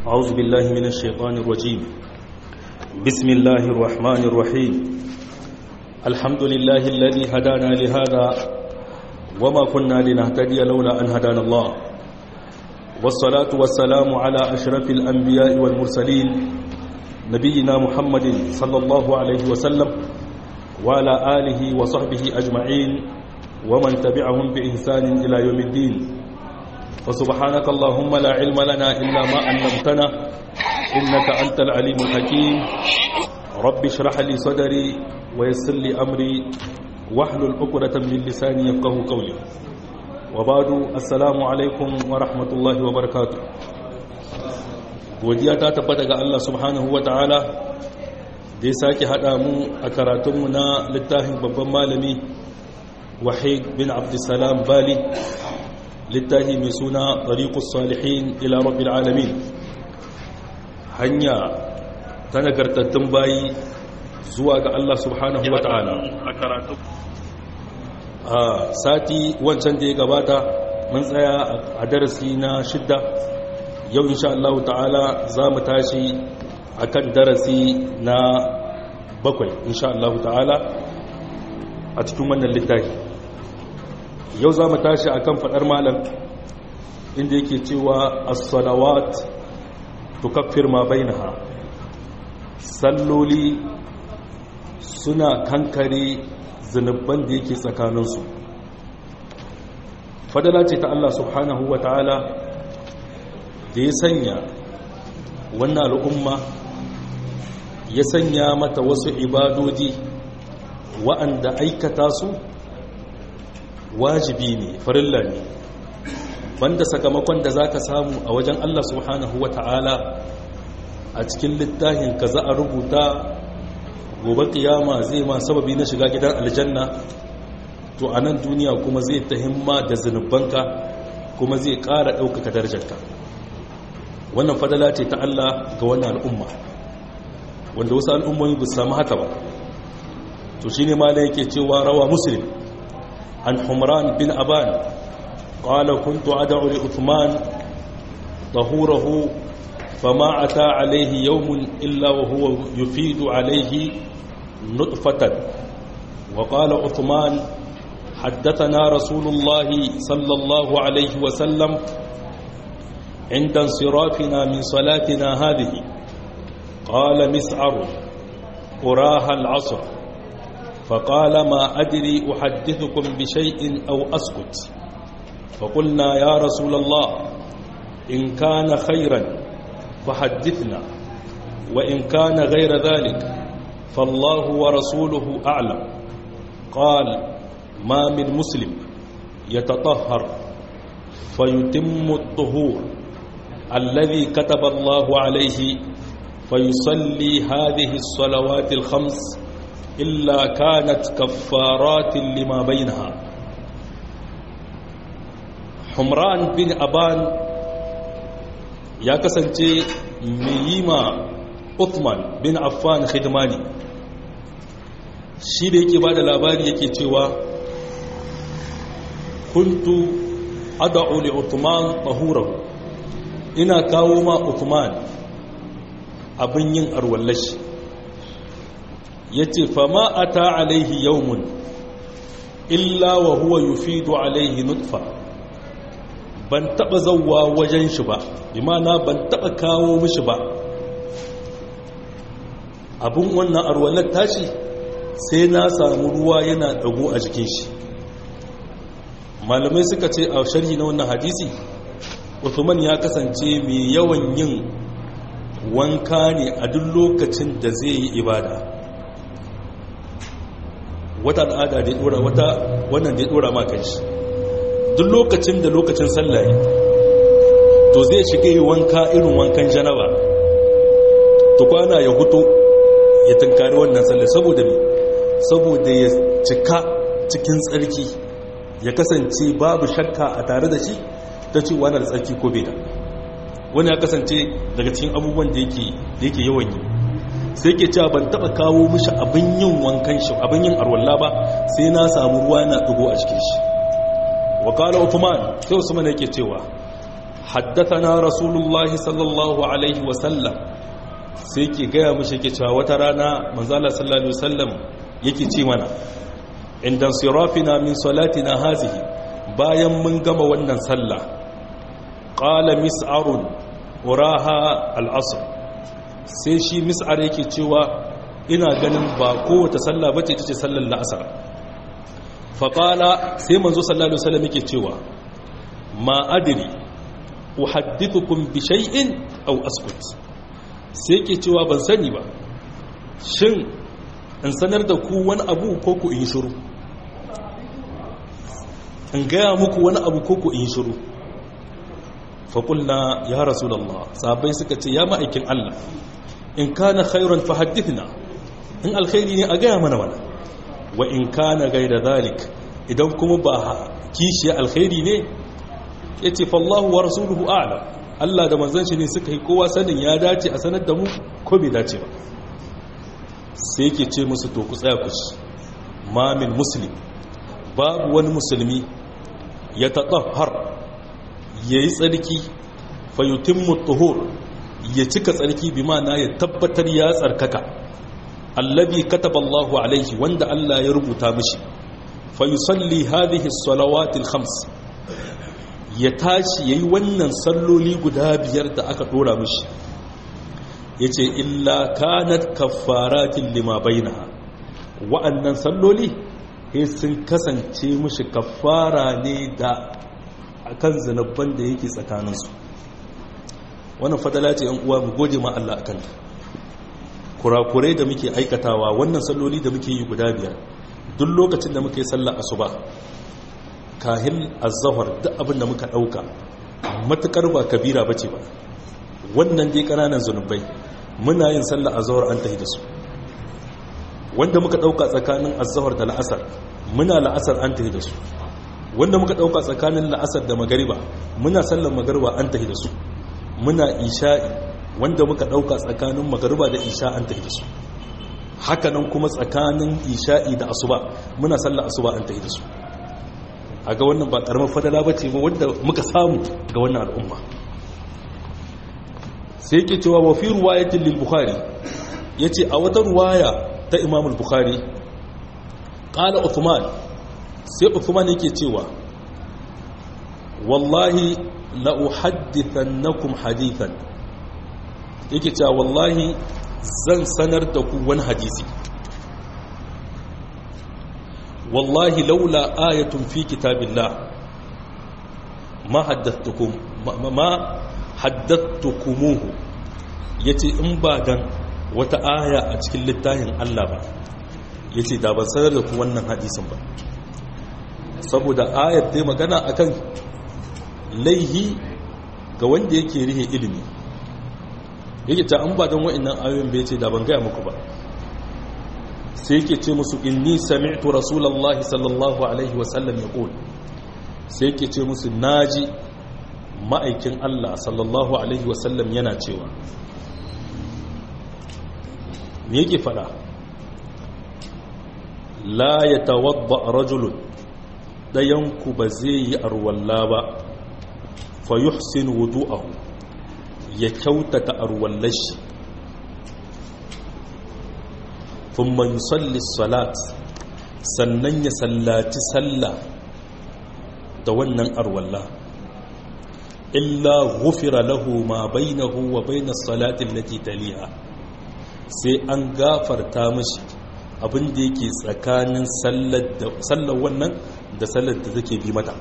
أعوذ بالله من الشيطان الرجيم بسم الله الرحمن الرحيم الحمد لله الذي هدانا لهذا وما كنا لنهتدي لولا أن هدانا الله والصلاة والسلام على أشرف الأنبياء والمرسلين نبينا محمد صلى الله عليه وسلم وعلى آله وصحبه أجمعين ومن تبعهم بإحسان إلى يوم الدين وسبحانك اللهم لا علم لنا إلا ما علمتنا إنك أنت العليم الحكيم رب اشرح لي صدري ويسر لي أمري واحلل عقدة من لساني يفقه قولي وبعد السلام عليكم ورحمة الله وبركاته godiya ta tabbata ga Allah subhanahu wa ta'ala da ya sake haɗa mu a karatunmu na littafin babban malami wahid bin abdulsalam bali littafi mai suna ɗariƙus salihin ila rabbil alamin hanya ta nagartattun bayi zuwa ga Allah subhanahu wa ta'ala a sati wancan da ya gabata mun tsaya a darasi na shidda yau insha Allah ta'ala za mu tashi akan darasi na bakwai insha Allah ta'ala a cikin wannan littafi yau za mu tashi akan faɗar malam inda yake cewa as-salawat tukaffir ma bainaha salloli suna kankare zanubban da yake tsakaninsu fadala ce ta Allah subhanahu wa ta'ala da ya sanya wannan al'umma ya sanya mata wasu ibadodi wa'anda aikata su wajibi ne farilla ne banda sakamakon da zaka samu a wajen Allah subhanahu wa ta'ala a cikin littafin ka za a rubuta gobe kiyama zai ma sababi na shiga gidan aljanna to a nan duniya kuma zai ta himma da zunubanka kuma zai ƙara ɗaukaka darajarka wannan fadala ce ta Allah ga wannan al'umma wanda wasu al'ummomi ba su samu haka ba to shine ma da yake cewa rawa muslim عن حمران بن أبان قال كنت أدعو لأثمان طهوره فما أتى عليه يوم إلا وهو يفيد عليه نطفة وقال عثمان حدثنا رسول الله صلى الله عليه وسلم عند انصرافنا من صلاتنا هذه قال مسعر أراها العصر فقال ما أدري أحدثكم بشيء أو أسكت فقلنا يا رسول الله إن كان خيرا فحدثنا وإن كان غير ذلك فالله ورسوله أعلم قال ما من مسلم يتطهر فيتم الطهور الذي كتب الله عليه فيصلي هذه الصلوات الخمس إلا كانت كفارات لما بينها حمران بن أبان ya kasance mai yi ma Uthman bin Affan khidmani shi da yake ba da labari yake cewa kuntu ad'u li Uthman tahurahu ina kawo ma Uthman abin yin arwallashi ya ce fama a ta alaihi yaumun illa wa huwa yufidu alaihi nutfa ban taba zauwa wajen shi ba imana ban taba kawo mishi ba abin wannan arwalar tashi sai na samu ruwa yana dago a jikin shi malamai suka ce a sharhi na wannan hadisi Uthman ya kasance mai yawan yin wanka ne a duk lokacin da zai yi ibada wata al'ada da ya dora wata wannan da ya dora ma kanshi duk lokacin da lokacin sallaye to zai shiga yi wanka irin wankan janaba to kwana ya huto ya tunkari wannan sallar saboda me saboda ya cika cikin tsarki ya kasance babu shakka a tare da shi ta ce wani da tsarki ko bai da wani ya kasance daga cikin abubuwan da yake yawan yi sai ke cewa ban taba kawo mishi abin yin wankan shi abin yin arwalla ba sai na samu ruwa na dugo a cikin shi wa qala uthman sai usman yake cewa haddathana rasulullahi sallallahu alaihi wasallam sai ke gaya mashi ke cewa wata rana manzala sallallahu alaihi wasallam yake ce mana inda sirafina min salatina hazihi bayan mun gama wannan sallah qala mis'arun uraha al-asr sai shi mis'ar yake cewa ina ganin ba kowace sallah bace ita ce sallar la'asar fa qala sai manzo sallallahu alaihi wasallam yake cewa ma adri uhaddithukum bi shay'in aw askut sai yake cewa ban sani ba shin in sanar da ku wani abu ko ku in shiru in gaya muku wani abu ko ku in shiru faƙulna ya rasulallah sabai suka ce ya ma'aikin Allah in kana khairan fa haddithna in alkhairi ne a gaya mana wani wa in kana gaida zalik idan kuma ba kishiya alkhairi ne ya ce fallahu wa rasuluhu a'lam Allah da manzon shi ne suka yi kowa sanin ya dace a sanar da mu ko bai dace ba sai yake ce musu to ku tsaya ku ci mamin muslim babu wani musulmi ya taɗahar ya yi tsarki fayutin mutuhur ya cika tsarki bi mana ya tabbatar ya tsarkaka allabi kataballahu alaihi wanda Allah ya rubuta mishi fayusalli hadhihi salawatil khams ya tashi yayi wannan salloli guda biyar da aka dora mishi yace illa kanat kaffaratin lima bainaha wa'annan salloli sai sun kasance mushi kafara ne da akan zanabban da yake tsakaninsu wannan fadala ce yan uwa mu gode ma Allah akan kurakurai da muke aikatawa wannan salloli da muke yi guda biyar duk lokacin da muke sallar asuba kahin azzahar duk abin da muka dauka matukar ba kabira bace ba wannan dai kananan zanubai muna yin sallar azhar an tahi da su wanda muka dauka tsakanin azhar da la'asar muna la'asar an tahi da su wanda muka dauka tsakanin la'asar da magariba muna sallar magariba an tahi da su muna isha'i wanda muka dauka tsakanin magariba da isha an tahi da su hakanan kuma tsakanin isha'i da asuba muna sallar asuba an tahi da su a ga wannan ba karamar fadala ba ce ba wanda muka samu ga wannan al'umma sai yake cewa wa fi ruwayatin lil bukhari yace a wata ruwaya ta imam al-bukhari qala uthman sai uthman yake cewa wallahi la uhaddithannakum hadithan yake cewa wallahi zan sanar da ku wani hadisi wallahi laula ayatun fi kitabillah ma haddathtukum ma haddathtukumuhu yace in ba dan wata aya a cikin littafin Allah ba yace da ban sanar da ku wannan hadisin ba saboda ayar dai magana akan laihi ga wanda yake rihe ilimi yake ta an ba don wa'annan ayoyin bai ce da ban gaya muku ba sai yake ce musu inni sami'tu rasulullahi sallallahu alaihi wasallam ya ƙul sai yake ce musu naji ma'aikin Allah sallallahu alaihi wasallam yana cewa me yake fada la ya tawadda rajulun ɗayanku ba zai yi arwalla ba fa yuhsin wudu'ahu ya kyautata arwallashi thumma yusalli salat sannan ya sallaci sallah da wannan arwalla illa ghufira lahu ma bainahu wa bainas salati allati taliha sai an gafarta mashi abin da yake tsakanin sallar wannan da sallar da take bi mata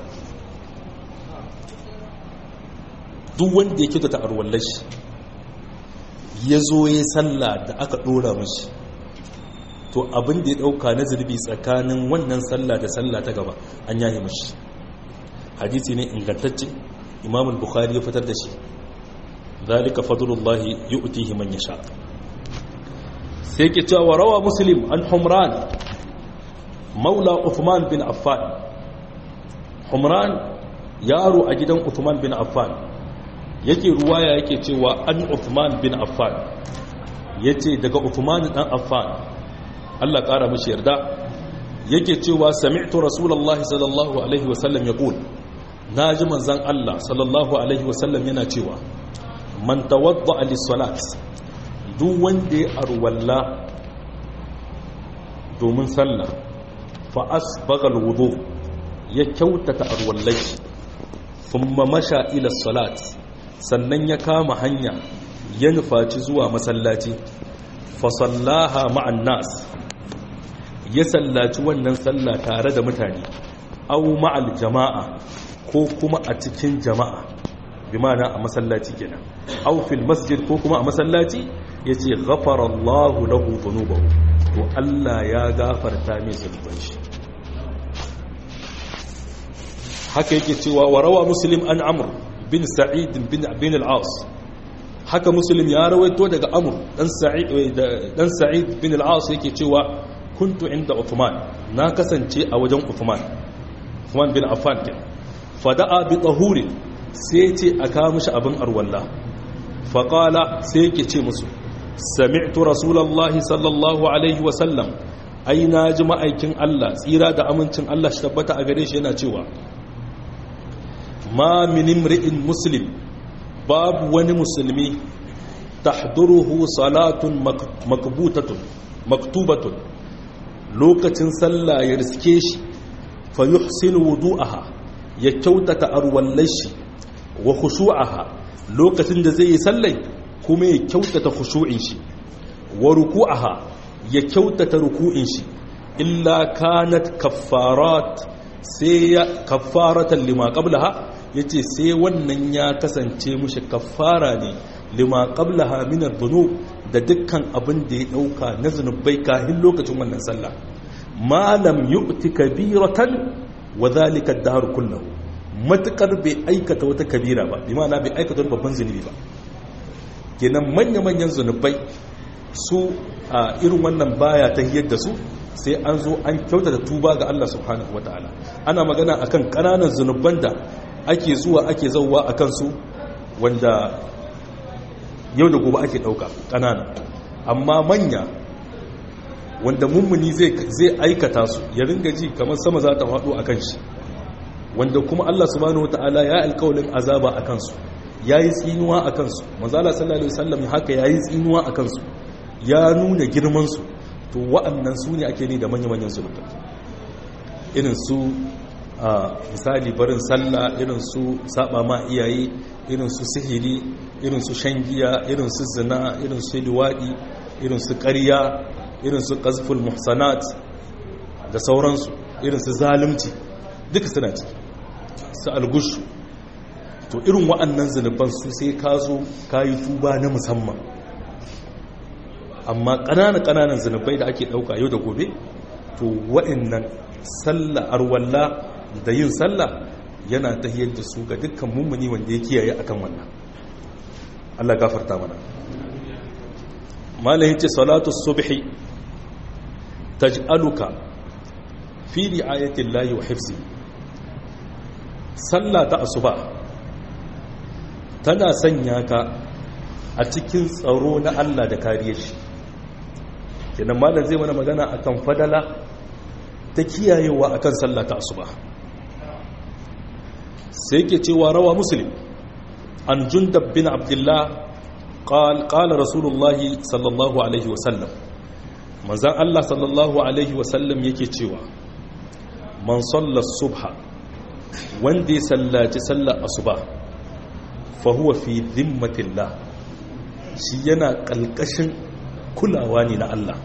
duk wanda ya kyauta arwallar shi ya zo ya sallah da aka dora mashi to abin da ya dauka na zurbi tsakanin wannan sallah da sallah ta gaba an yaye mashi hadisi ne ingantacce imam al-bukhari ya fitar da shi zalika fadlullahi yu'tihi man yasha sai ke cewa rawa muslim an humran maula uthman bin affan humran yaro a gidan uthman bin affan yake ruwaya yake cewa an uthman bin affan yace daga uthman dan affan Allah kara mishi yarda yake cewa sami'tu rasulullahi sallallahu alaihi wasallam yaqul na ji manzan Allah sallallahu alaihi wasallam yana cewa man tawadda lis-salat duk wanda ya arwalla domin sallah fa asbaga al-wudu ya kyautata arwallai thumma masha ila salat sannan ya kama hanya ya nufaci zuwa masallaci fa sallaha ma'an nas ya sallaci wannan sallah tare da mutane au ma'al jama'a ko kuma a cikin jama'a bi mana a masallaci kenan au fil masjid ko kuma a masallaci yace ghafara Allahu lahu dhunubahu to Allah ya gafarta mai zunuban shi haka yake cewa wa rawa muslim an amr bin sa'id bin bin al-as haka muslim ya rawaito daga amr dan sa'id dan sa'id bin al-as yake cewa kuntu inda Uthman na kasance a wajen Uthman Uthman bin Affan kenan fada'a bi tahuri sai ce a kawo mishi abin arwalla faqala sai yake ce musu sami'tu rasulullahi sallallahu alaihi wa sallam ai na ji ma'aikin Allah tsira da amincin Allah shi tabbata a gare shi yana cewa ma min imri'in muslim babu wani musulmi tahduruhu salatun makbutatun maktubatun lokacin sallah ya riske shi fa yuhsinu wudu'aha ya kyautata arwallai shi wa khushu'aha lokacin da zai yi sallai kuma ya kyautata khushu'in shi wa ruku'aha ya kyautata ruku'in shi illa kanat kaffarat sai ya kaffaratan lima qablaha yace sai wannan ya kasance mushi kaffara ne lima qablaha min adh-dhunub da dukkan abin da ya dauka na zunubai kahin lokacin wannan sallah malam yu'ti kabiratan wa dhalika ad-dahr kullahu matukar bai aikata wata kabira ba bi ma'ana bai aikata wani babban zunubi ba kenan manya manyan zunubai su a irin wannan baya ta hiyar da su sai an zo an kyautata tuba ga Allah subhanahu wataala ana magana akan kananan zunuban da ake zuwa ake zauwa akan su wanda yau da gobe ake dauka kanana amma manya wanda mummuni zai aikata su ya ringa ji kamar sama za ta faɗo a kan shi wanda kuma Allah subhanahu wata'ala ya alkawalin azaba a kansu ya yi tsinuwa a kansu manzala sallallahu alaihi wasallam haka ya yi tsinuwa a kansu ya nuna girmansu to wa'annan su ne ake ne da manya-manyan zunubai irin su a misali barin sallah irin su saba ma iyaye irin su sihiri irin su shangiya irin su zina irin su liwadi irin su ƙarya irin su ƙazful muhsanat da sauransu irin su zalimci duka suna ciki su algushu to irin wa'annan zunuban su sai ka zo ka yi tuba na musamman amma ƙananan ƙananan zunubai da ake ɗauka yau da gobe to wa'annan sallah arwalla da yin sallah yana ta da su ga dukkan mummuni wanda ya kiyaye akan wannan Allah gafarta mana malayin ce salatu subhi taj'aluka fi ri'ayati llahi wa hifzi sallah ta asuba tana sanya ka a cikin tsaro na Allah da kariyar shi kenan malam zai mana magana akan fadala ta kiyayewa akan sallah ta asuba sai ke cewa rawa muslim an jundab bin abdullah قال قال رسول الله صلى الله عليه وسلم manzan Allah sallallahu Alaihi wasallam yake cewa man sallar subha wanda ya sallaci sallar asuba fahuwa fi zimmatillah shi yana ƙalƙashin kulawa ne na Allah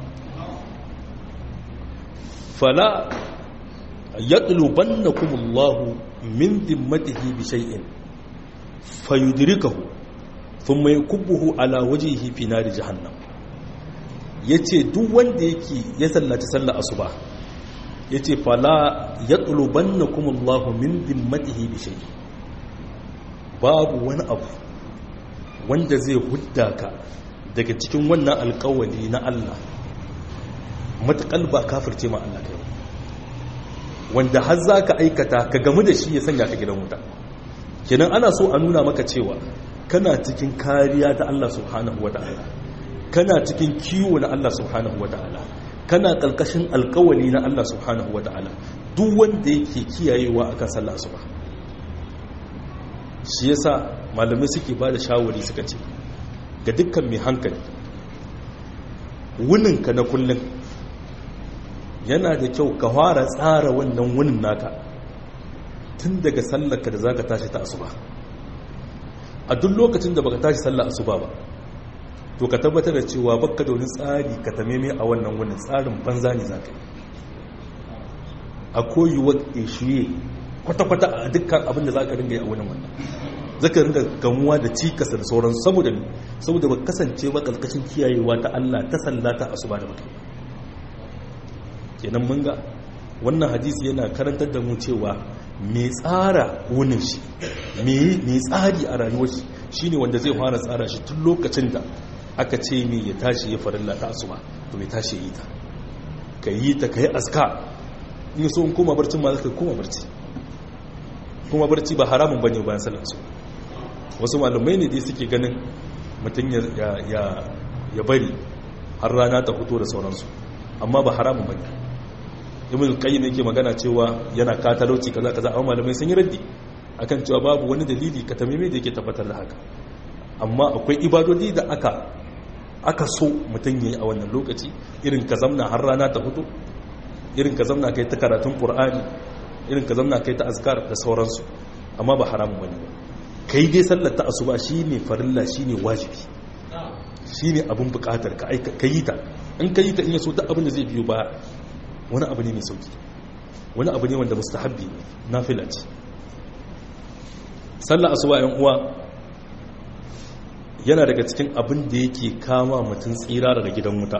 fala ya ɗuluban na kumullahu min zimmatihi bi shay'in fayudirikahu sun mai kubuhu ala wajihi fi nari jahannam ya ce duk wanda yake ya sallaci sallar asuba ya ce fala ya ɗuluban na kumullahu min dimmatihi bishai babu wani abu wanda zai hudda ka daga cikin wannan alkawali na Allah matuƙal ba kafirce ma Allah kai wanda har za ka aikata ka gamu da shi ya sanya ka gidan wuta kenan ana so a nuna maka cewa kana cikin kariya ta Allah subhanahu wa ta'ala kana cikin kiwo na Allah subhanahu wa ta'ala kana ƙalƙashin alƙawali na Allah subhanahu wa ta'ala duk wanda yake kiyayewa akan sallah asuba shi yasa malamai suke ba da shawari suka ce ga dukkan mai hankali wuninka na kullum yana da kyau ka fara tsara wannan wunin naka tun daga sallarka da za ka tashi ta asuba a duk lokacin da baka tashi sallar asuba ba to ka tabbatar da cewa baka da wani tsari ka tameme a wannan wunin tsarin banza ne za ka yi a koyuwar ishiye kwata-kwata a dukkan abin da za ka ringa yi a wunin wannan zaka ringa gamuwa da cikasa da sauran saboda saboda ba kasance ba kalkashin kiyayewa ta Allah ta sallata asuba da mutum kenan mun ga wannan hadisi yana karantar da mu cewa mai tsara wunin shi mai tsari a rayuwar shi shine wanda zai fara tsara shi tun lokacin da aka ce mai ya tashi ya farilla ta asuba to mai tashi yi ta ka yi ta ka yi aska in so in koma barcin ma zaka koma barci kuma barci ba haramun bane bayan sallar su wasu malumai ne dai suke ganin mutum ya bari har rana ta fito da sauransu amma ba haramun bane ibn al-qayyim yake magana cewa yana katalauci kaza kaza amma malamai sun yi raddi akan cewa babu wani dalili ka tamime da yake tabbatar da haka amma akwai ibadodi da aka aka so mutum yayi a wannan lokaci irin ka zamna har rana ta fito irin ka zamna kai ta karatun qur'ani irin ka zamna kai ta azkar da sauransu amma ba haramun bane ba kai dai sallar ta asuba shine farilla shine wajibi shine abun bukatar ka aika kai ta in kai ta in yaso ta abin da zai biyo ba wani abu ne mai sauki wani abu ne wanda mustahabbi nafila ce sallar asuba yan uwa yana daga cikin abin da yake kama mutum tsira daga gidan wuta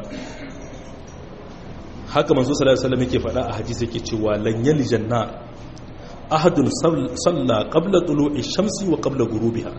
haka manzo sallallahu alaihi wasallam yake faɗa a hadisi yake cewa lan yaljan nar ahadun salla qabla tulu'i shamsi wa qabla ghurubiha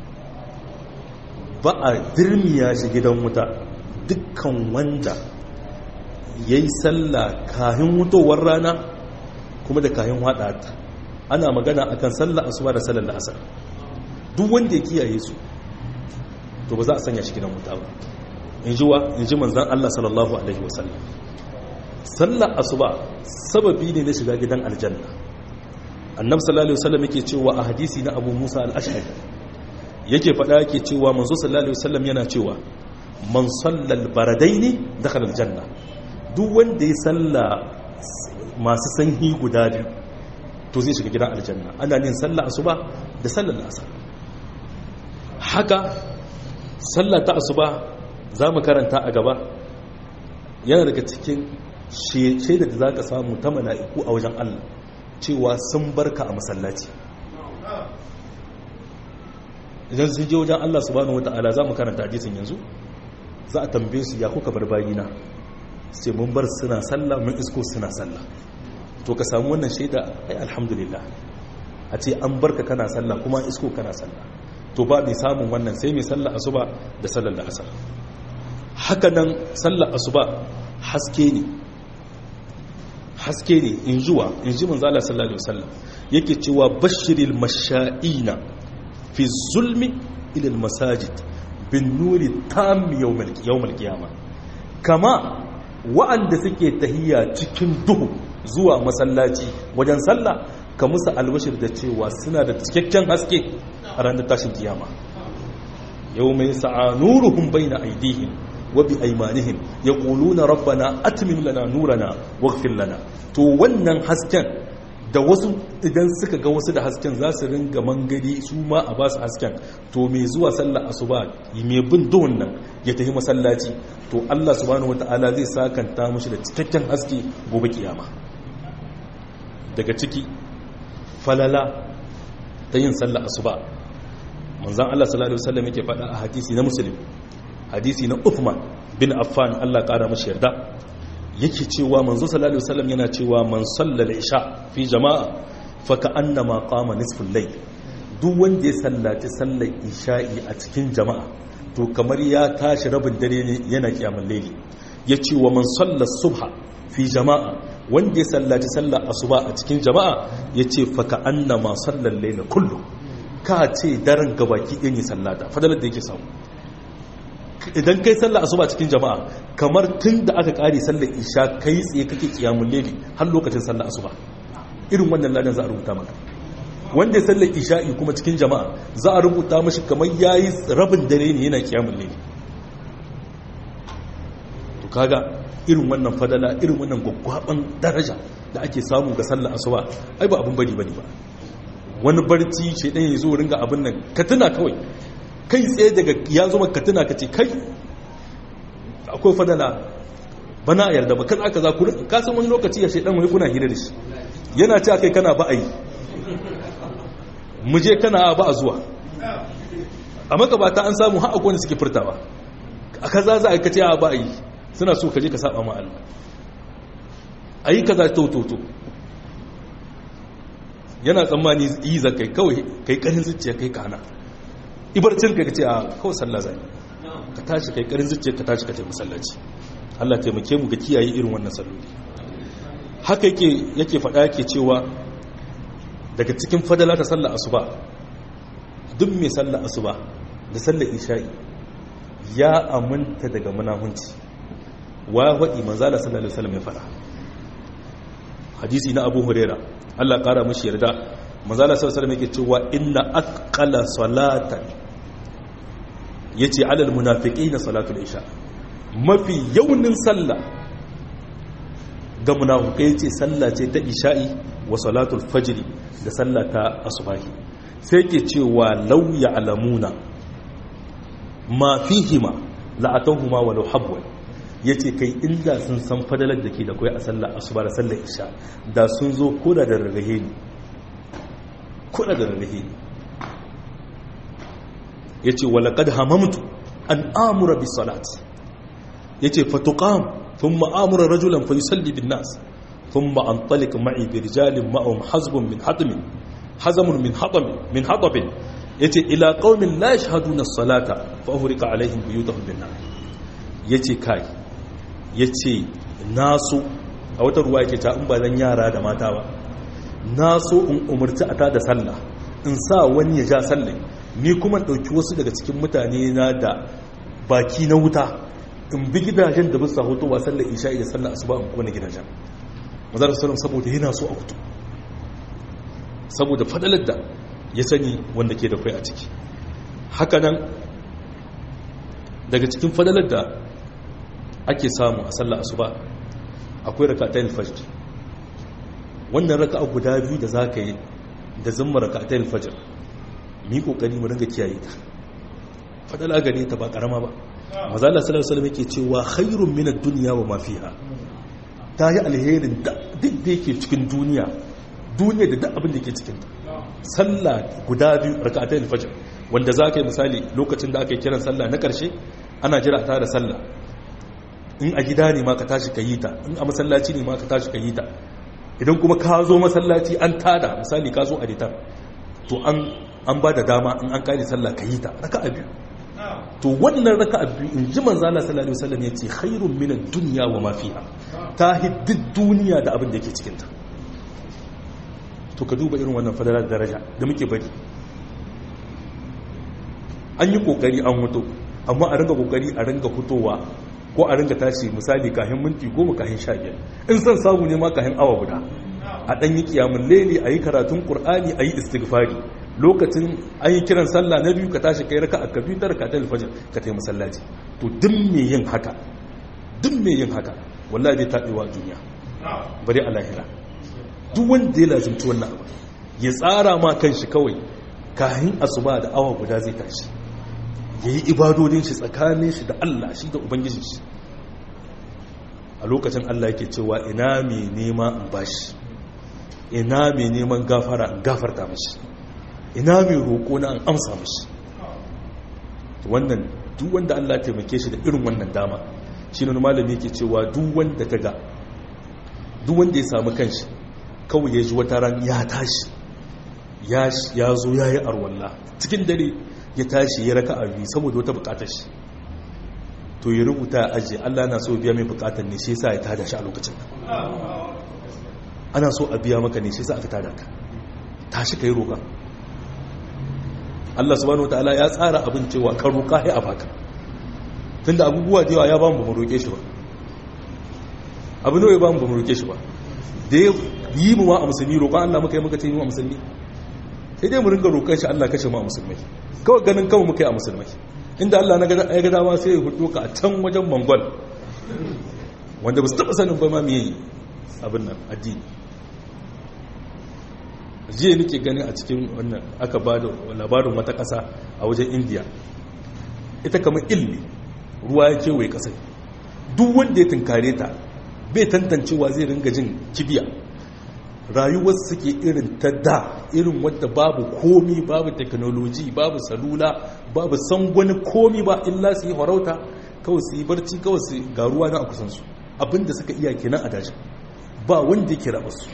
ba a dirmiya shi gidan wuta dukkan wanda yayi sallah kahin wutowar rana kuma da kahin ta ana magana akan sallah asuba da sallar asar duk wanda ya kiyaye su to ba za a sanya shi gidan wuta ba in ji wa in ji manzon Allah sallallahu alaihi wasallam sallar asuba sababi ne na shiga gidan aljanna annabi sallallahu alaihi wasallam yake cewa a hadisi na Abu Musa al-Ash'ari yake faɗa yake cewa manzo sallallahu alaihi wasallam yana cewa man sallal baradaini dakhala aljanna duk wanda ya salla masu sanyi guda biyu to zai shiga gidan aljanna ana yin sallah asuba da sallar asar haka sallah ta asuba za mu karanta a gaba yana daga cikin shaida da za ka samu ta mala'iku a wajen Allah cewa sun barka a masallaci idan sun je wajen Allah subhanahu wata'ala za mu karanta hadisin yanzu za a tambaye su ya kuka bar bayina sai mun bar suna sallah mun isko suna sallah to ka samu wannan shaida ai alhamdulillah a ce an barka kana sallah kuma isko kana sallah to ba mai samun wannan sai mai sallah asuba da sallar da asar haka nan sallar asuba haske ne haske ne in juwa in ji manzo Allah sallallahu alaihi wasallam yake cewa bashiril masha'ina fi zulmi ila almasajid bin nuri tam yawmal yawmal qiyama kama wa'anda suke tahiyya cikin duhu zuwa masallaci wajen sallah ka musu albashir da cewa suna da cikakken haske a ranar tashin kiyama yau mai sa'anuruhum bayna aidihim wa bi aymanihim yaquluna rabbana atmim lana nurana waghfir lana to wannan hasken da wasu idan suka ga wasu da hasken za su ringa mangari su ma a ba su hasken to mai zuwa sallar asuba mai bin duhun nan ya tafi masallaci to Allah subhanahu wataala zai sakanta mashi da cikakken haske gobe kiyama daga ciki falala ta yin sallar asuba manzan Allah sallallahu alaihi wasallam yake faɗa a hadisi na muslim hadisi na Uthman bin Affan Allah ƙara mashi yarda yake cewa manzo sallallahu alaihi wasallam yana cewa man sallal isha fi jama'a fa ka'annama qama nisful layl duk wanda ya sallaci sallar isha'i a cikin jama'a to kamar ya tashi rabin dare ne yana kiyamul layli yace wa man salla subha fi jama'a wanda ya sallaci sallar asuba a cikin jama'a yace fa ka'annama sallal layla kullu ka ce daren gabaki ɗaya ne sallata fadalar da yake samu idan kai sallah asuba cikin jama'a kamar tun da aka kare sallar isha kai tsaye kake kiyamun leli har lokacin sallah asuba irin wannan ladan za a rubuta maka wanda ya sallar isha'i kuma cikin jama'a za a rubuta mashi kamar yayi rabin dare ne yana kiyamul layl to kaga irin wannan fadala irin wannan gwaggwaban daraja da ake samu ga sallar asuba ai ba abun bari bane ba wani barci shedan ya zo ringa abin nan ka tuna kawai kai tsaye daga ya zo maka tuna ka ce kai akwai fadala bana a yarda ba kan aka za ku ka san wani lokaci ya shedan wani kuna hira da shi yana ce kai kana ba a yi mu je kana ba a zuwa a makabata an samu har akwai wanda suke furtawa a kaza za a yi kace ba a yi suna so ka je ka saba ma Allah a yi kaza to to to yana tsammani yi za kai kawai kai karin zuciya kai kana ibarcin ka ce a kawai sallah zai ka tashi kai karin zuciya ka tashi ka tafi masallaci Allah taimake mu ga kiyaye irin wannan salloli haka yake yake faɗa yake cewa daga cikin fadala ta sallar asuba duk mai sallar asuba da sallar isha'i ya aminta daga munahunci wa waɗi manzala sallallahu alaihi wasallam ya faɗa hadisi na Abu Huraira Allah ƙara mashi yarda manzala sallallahu alaihi wasallam yake cewa inna aqqala salatan yace alal munafiqina salatul isha mafi yaunin sallah ga munafukai ce sallah ce ta isha'i wa salatul fajri da sallah ta asubahi sai ke cewa law ya'lamuna ma fihima la'atawhuma walau habwan yace kai inda sun san fadalar da ke da kai a sallar asuba da sallar isha da sun zo koda da rarrahe ne koda da rarrahe ne yace walaqad hamamtu an amura bis salati yace fatuqam thumma amura rajulan fayusalli bin nas thumma antalik ma'i bi rijalin ma'um hazbun min hatmin hazamun min hatam min hatab yace ila qaumin la yashhaduna as-salata fa uhriqa alaihim buyutahum bin nar yace kai yace nasu a wata ruwa yake ta in ba zan yara da mata ba naso in umurci a ta da sallah in sa wani ya ja sallah ni kuma dauki wasu daga cikin mutane na da baki na wuta in bi gidajen da bisa hotowa sallar isha'i da sallar asuba in kone gidajen mazar sallam saboda yana so a hutu saboda fadalar da ya sani wanda ke da kai a ciki hakanan daga cikin fadalar da ake samu a sallar asuba akwai rakatayn fajr wannan raka'a guda biyu da zaka yi da zumma rakatayn fajr mi kokari mu ringa kiyaye ta fadala gare ta ba karama ba mazala sallallahu alaihi wasallam yake cewa khairun min ad-dunya wa ma fiha ta yi alherin da duk da yake cikin duniya duniya da duk abin da yake cikin ta sallah guda biyu rak'atayil fajr wanda za ka yi misali lokacin da aka yi kiran sallah na karshe ana jira ta da sallah in a gida ne ma ka tashi ka yi ta in a masallaci ne ma ka tashi ka yi ta idan kuma ka zo masallaci an tada misali ka zo a ditar to an an ba da dama in an kare sallah ka yi ta raka'a biyu to wannan raka'a biyu in ji manzo Allah sallallahu alaihi wasallam yace khairun min ad-dunya wa ma fiha ta hiddid duniya da abin da yake cikin ta to ka duba irin wannan fadalar daraja da muke bari an yi kokari an mutu amma a ringa kokari a ringa fitowa ko a ringa tashi misali kahin minti goma kahin sha biyar in san samu ne ma kahin awa guda a ɗan yi kiyamun leli a yi karatun ƙur'ani a yi istighfari lokacin an yi kiran sallah na biyu ka tashi kai raka a ka biyu tara ka ta alfajir ka ta masallaci to duk me yin haka duk me yin haka wallahi zai taɓewa duniya bari a lahira duk wanda ya lazimci wannan abu ya tsara ma kan shi kawai kahin asuba da awa guda zai tashi ya yi ibadodin shi tsakanin shi da Allah shi da ubangijin shi a lokacin Allah yake cewa ina mai nema in bashi ina mai neman gafara in gafarta mashi ina mai roƙo na an amsa mashi wannan duk wanda Allah ya taimake shi da irin wannan dama shi ne malami yake cewa duk wanda kaga duk wanda ya samu kanshi kawai ya ji wata ran ya tashi ya zo ya yi arwalla cikin dare ya tashi ya raka abi saboda wata bukatar shi to ya rubuta a ajiye Allah na so biya mai bukatar ne shi sa ya tada shi a lokacin ana so a biya maka ne shi sa aka tada ka tashi ka yi roƙa Allah subhanahu wa ta'ala ya tsara abin cewa ka roƙa ya a baka tunda abubuwa da yawa ya ba mu ba roƙe shi ba abu nawa ya ba mu ba roƙe shi ba da ya yi mu wa a musulmi roƙon Allah muka yi muka ce yi wa musulmi sai dai mu ringa roƙon shi Allah kashe mu a musulmai kawai ganin kawai muka yi a musulmai inda Allah na ya ga dama sai ya hudu ka a can wajen mongol wanda ba su taɓa sanin ba ma me yi abin nan addini jiya nake gani a cikin wannan aka ba da labarin wata ƙasa a wajen indiya ita kamar ilmi ruwa ya kewaye ƙasar duk wanda ya tunkare ta bai tantancewa zai ringa jin kibiya rayuwar suke irin ta da irin wadda babu komi babu teknoloji babu salula babu sangwani komi ba illa su yi farauta kawai su yi barci kawai su ga ruwa na a kusansu abinda suka iya kenan a daji ba wanda ya kira su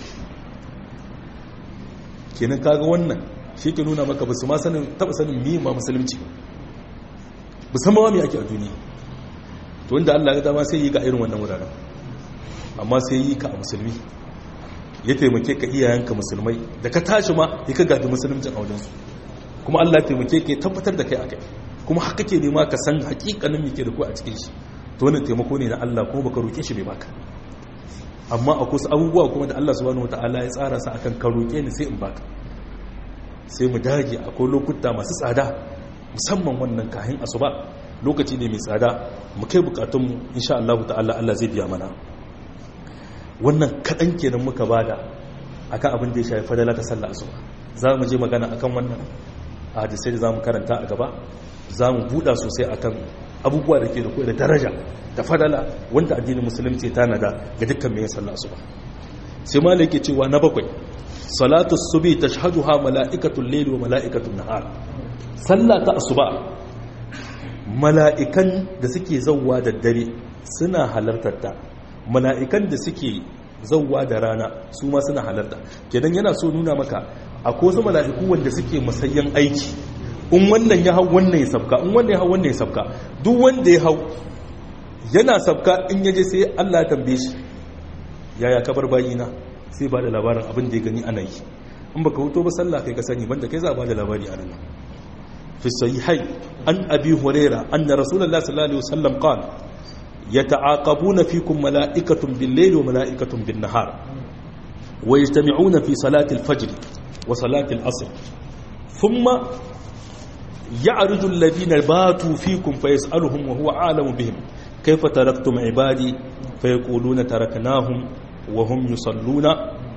kenan kaga wannan shi ke nuna maka basu ma sanin taba sanin mi ma musulunci ba san ma me ake a duniya to wanda Allah ya dama sai yi ga irin wannan wuraren amma sai yi ka a musulmi ya taimake ka iyayenka musulmai da ka tashi ma ya ka gadi musuluncin a wajensu kuma Allah ya taimake ka ya tabbatar da kai a kai kuma haka ke nema ka san hakikanin me ke da ku a cikin shi to wannan taimako ne na Allah kuma baka roke shi bai baka amma akwai wasu abubuwa kuma da Allah subhanahu wataala ya tsara sa akan ka roke ni sai in baka sai mu dage akwai lokuta masu tsada musamman wannan kahin asuba lokaci ne mai tsada mu kai bukatunmu insha Allah ta'ala Allah zai biya mana wannan kaɗan kenan muka bada akan abin da ya shafi fadala ta sallah asuba za mu je magana akan wannan a hadisai da za mu karanta a gaba za mu buɗa sosai akan abubuwa da ke da da daraja da fadala wanda addinin musulunci ta nada ga dukkan mai sallah asuba sai ma yake cewa na bakwai salatu subi tashhaduha mala'ikatul layli wa mala'ikatul nahar sallah ta asuba mala'ikan da suke zawwa da dare suna halartar ta mala'ikan da suke zauwa da rana su ma suna halarta kenan yana so nuna maka akwai wasu mala'iku wanda suke masayyan aiki in wannan ya hau wannan ya sabka in wannan ya hau wannan ya sabka duk wanda ya hau yana sabka in yaje sai Allah ya tambaye shi yaya kabar bayina sai ba da labarin abin da ya gani ana yi in baka huto ba sallah kai ka sani banda kai za a ba da labari a nan fi sahihai an abi huraira anna rasulullahi sallallahu alaihi wasallam qala يتعاقبون فيكم ملائكة بالليل وملائكة بالنهار ويجتمعون في صلاة الفجر وصلاة العصر ثم يعرج الذين باتوا فيكم فيسألهم وهو عالم بهم كيف تركتم عبادي فيقولون تركناهم وهم يصلون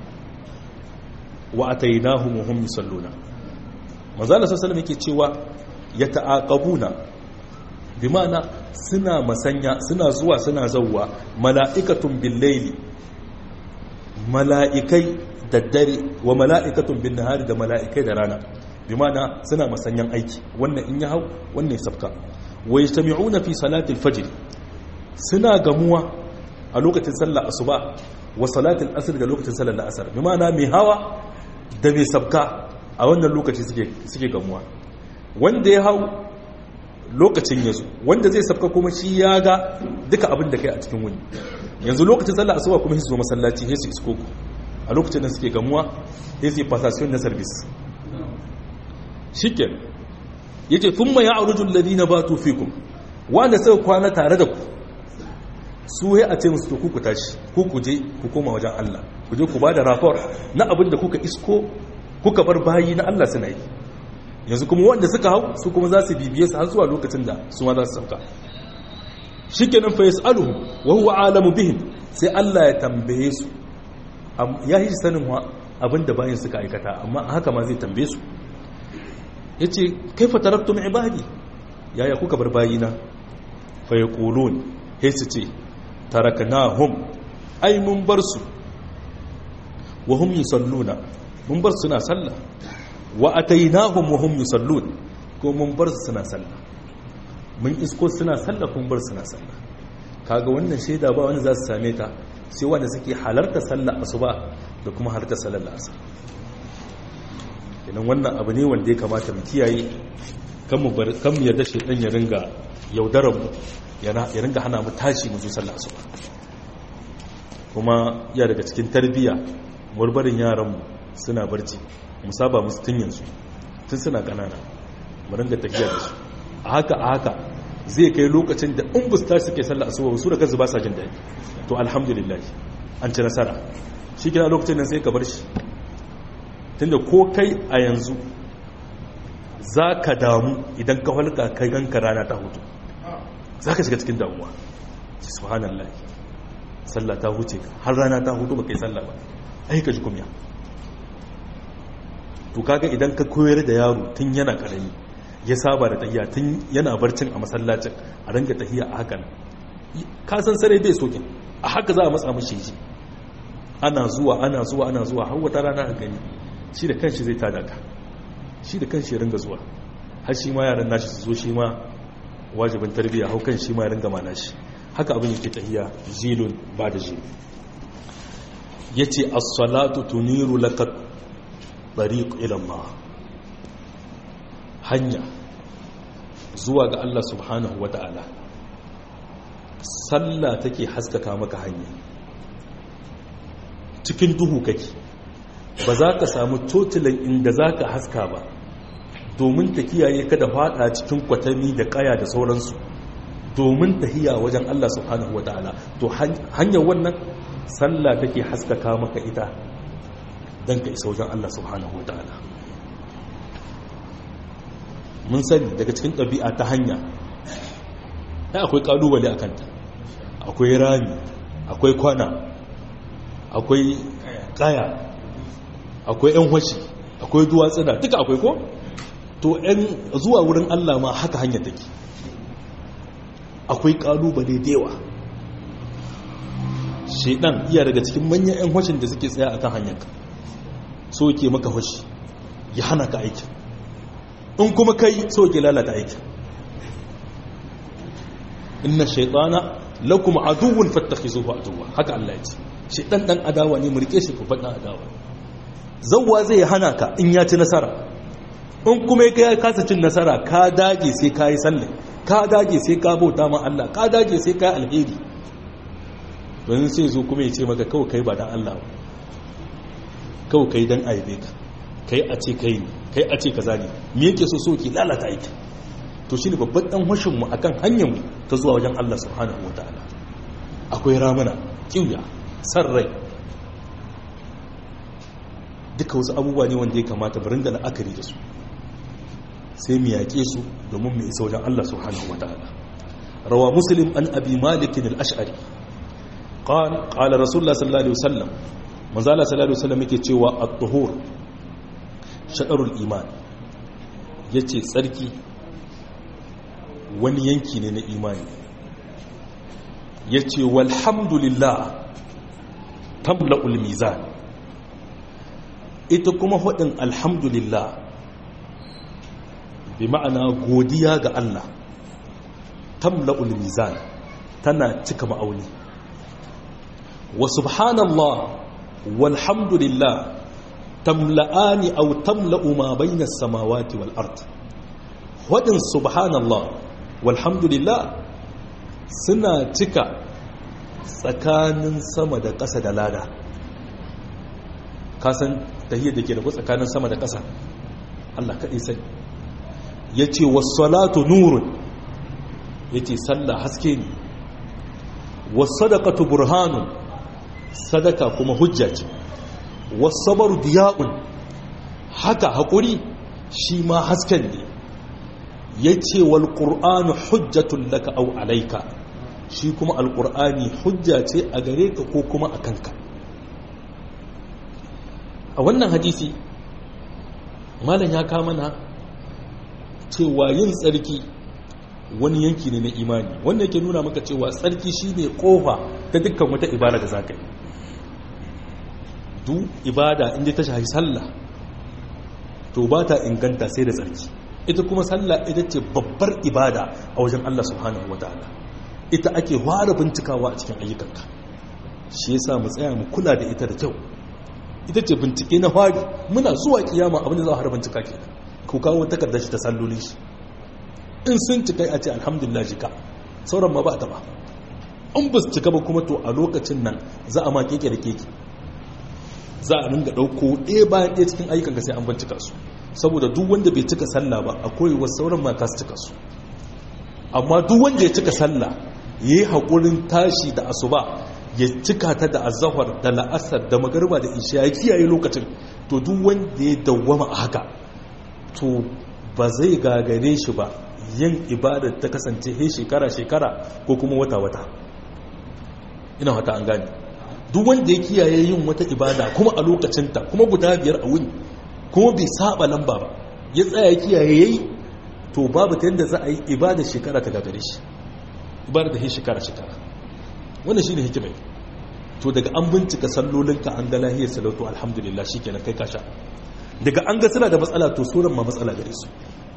وأتيناهم وهم يصلون مازال صلى الله عليه وسلم يتعاقبون bimana suna masanya suna zuwa suna zauwa mala'ikatun billaili mala'ikai da dare wa mala'ikatun bin nahari da mala'ikai da rana bimana suna masanyan aiki wannan in ya hau wannan ya sabka wa yastami'una fi salatil fajr suna gamuwa a lokacin sallar asuba wa salatil asr da lokacin sallar la'asar bimana mai hawa da mai sabka a wannan lokaci suke suke gamuwa wanda ya hau lokacin ya zo wanda zai sabka kuma shi ya ga duka abin da kai a cikin wuni yanzu lokacin sallah asuba kuma su zo masallaci sai su isko ku a lokacin da suke gamuwa sai su yi passation na service shiken yace thumma ya'ruju alladhina batu fikum wanda suka kwana tare da ku su ya a ce musu to ku ku tashi ku ku je ku koma wajen Allah ku je ku ba da rapport na abin da kuka isko kuka bar bayi na Allah suna yi yanzu kuma wanda suka hau su kuma za su bibiye su har zuwa lokacin da su ma za su sauka shi kenan fa yas'aluhu wa huwa alamu bihim sai Allah ya tambaye su ya yi sanin wa abinda bayan suka aikata amma haka ma zai tambaye su yace kaifa taraktum ibadi yaya kuka bar bayina fa yaqulun sai su ce taraknahum ai mun bar su wa hum yusalluna mun bar suna sallah wa atainahum wa hum yusallun ko mun bar su suna sallah mun isko suna sallah kun bar suna sallah kaga wannan shaida ba wanda za su same ta sai wanda suke halarta sallah asuba da kuma halarta sallar asar idan wannan abu ne wanda ya kamata mu kiyaye kan mu bar kan mu yarda shedan ya ringa yaudarar mu ya ringa hana mu tashi mu zo sallah asuba kuma ya daga cikin tarbiyya murbarin yaran mu suna barci mu saba musu tun yanzu tun suna kanana mu ringa tafiya da su a haka a haka zai kai lokacin da in busta suke sallah asuba su da kansu ba sa jin daɗi to alhamdulillah an ci nasara shi kina lokacin nan sai ka bar shi tunda ko kai a yanzu za ka damu idan ka halka kai ganka rana ta hutu za ka shiga cikin damuwa subhanallah sallah ta huce har rana ta hutu ba kai sallah ba ai ka ji kumya to kaga idan ka koyar da yaro tun yana karami ya saba da tahiya tun yana barcin a masallacin a ranga tahiya a hakan ka san sarai bai sokin a haka za a matsa mashi ji ana zuwa ana zuwa ana zuwa har wata rana a gani shi da kanshi zai tada ka shi da kanshi ya ringa zuwa har shi ma yaran nashi su zo shi ma wajibin tarbiyya hau kan shi ma ya ringa mana shi haka abin yake tahiya zilun ba da zilun yace as-salatu tuniru laka tariq ila Allah hanya zuwa ga Allah subhanahu wata'ala sallah take haskaka maka hanya cikin duhu kake ba za ka samu totilan inda za ka haska ba domin ta kiyaye ka da fada cikin kwatami da kaya da sauransu domin tahiya wajen Allah subhanahu wa ta'ala to hanyar wannan sallah take haskaka maka ita don ka isa wajen Allah subhanahu wa ta'ala mun sani daga cikin ɗabi'a ta hanya ya akwai ƙalubale a kanta akwai rami akwai kwana akwai kaya akwai 'yan washi akwai duwatsuna duka akwai ko to 'yan zuwa wurin Allah ma haka hanya take akwai kalubale da yawa shedan iya daga cikin manyan 'yan washin da suke tsaya akan hanyarka so ke maka washi ya hana ka aiki in kuma kai so ke lalata aiki inna shaitana lakum aduwwun fattakhizuhu aduwwa haka Allah ya ce shedan dan adawa ne mu rike shi ku fadan adawa zawwa zai hana ka in ya ci nasara in kuma ya kasa cin nasara ka dage sai ka yi sallah ka dage sai ka bauta ma Allah ka dage sai ka yi alheri don sai zo kuma ya ce maka kawai kai ba dan Allah ba kawai kai dan aibe ka kai a ce kai ne kai a ce kaza ne me yake so so ki lalata aiki to shine babban dan hushin mu akan hanyar mu ta zuwa wajen Allah subhanahu wataala akwai ramana kiwiya san rai duka wasu abubuwa ne wanda ya kamata barin da la'akari da su sai mu yaƙe su domin mu isa wajen Allah subhanahu wa ta'ala rawa muslim an abi malikin al-ash'ari qala qala rasulullah sallallahu alaihi wasallam manzo Allah sallallahu alaihi wasallam yake cewa at-tuhur shaɗarul iman yace tsarki wani yanki ne na imani yace walhamdulillah tamla'ul mizan ita kuma hudin alhamdulillah bi ma'ana godiya ga Allah tamla'ul mizan tana cika ma'auni wa subhanallah walhamdulillah tamla'ani aw tamla'u ma bayna as-samawati wal ard hudin subhanallah walhamdulillah suna cika tsakanin sama da ƙasa da lada kasan tahiyar da ke da tsakanin sama da ƙasa Allah kaɗai sani ya ce wasalatu nurun ya ce sallah haske ne wasadakatu burhanun sadaka kuma hujja ce wasabaru diya'un haka haƙuri shi ma hasken ne ya ce wal ƙur'anu hujjatun laka au alaika shi kuma alƙur'ani hujja ce a gare ka ko kuma a kanka a wannan hadisi malam ya kama na cewa yin tsarki wani yanki ne na imani wanda yake nuna maka cewa tsarki shi ne kofa ta dukkan wata ibada da za ka yi du ibada inda ta shahi sallah to ba ta inganta sai da tsarki ita kuma sallah ita ce babbar ibada a wajen Allah subhanahu wa ta'ala ita ake fara bincikawa a cikin ayyukanka shi yasa mu tsaya mu kula da ita da kyau ita ce bincike na fari muna zuwa kiyama abin da za a har bincika ke ku kawo takardar shi ta sallolin shi in sun cika a ce alhamdulillah jika sauran ma ba ta ba in ba su cika ba kuma to a lokacin nan za a ma keke da keke za a ringa ɗauko ɗaya bayan ɗaya cikin ayyukan ka sai an bincika su saboda duk wanda bai cika sallah ba akwai wasu sauran ma su cika su amma duk wanda ya cika sallah ya yi haƙurin tashi da asuba ya cika ta da azahar da la'asar da magarba da isha ya kiyaye lokacin to duk wanda ya dawwama a haka to ba zai gagare shi ba yin ibadar ta kasance he shekara-shekara ko kuma wata-wata ina wata an gani duk wanda ya kiyaye yin wata ibada kuma a lokacinta kuma guda biyar a wuni kuma bai saba lamba ba ya tsaya kiyaye yayi to babu ta yadda za a yi ibadar shekara ta gagare shi ibadar da he shekara-shekara wannan shi ne hikimai to daga an bincika sallolinka an ga lahiyar salatu alhamdulillah shi kenan kai kasha daga an ga suna da matsala to sauran ma matsala gare su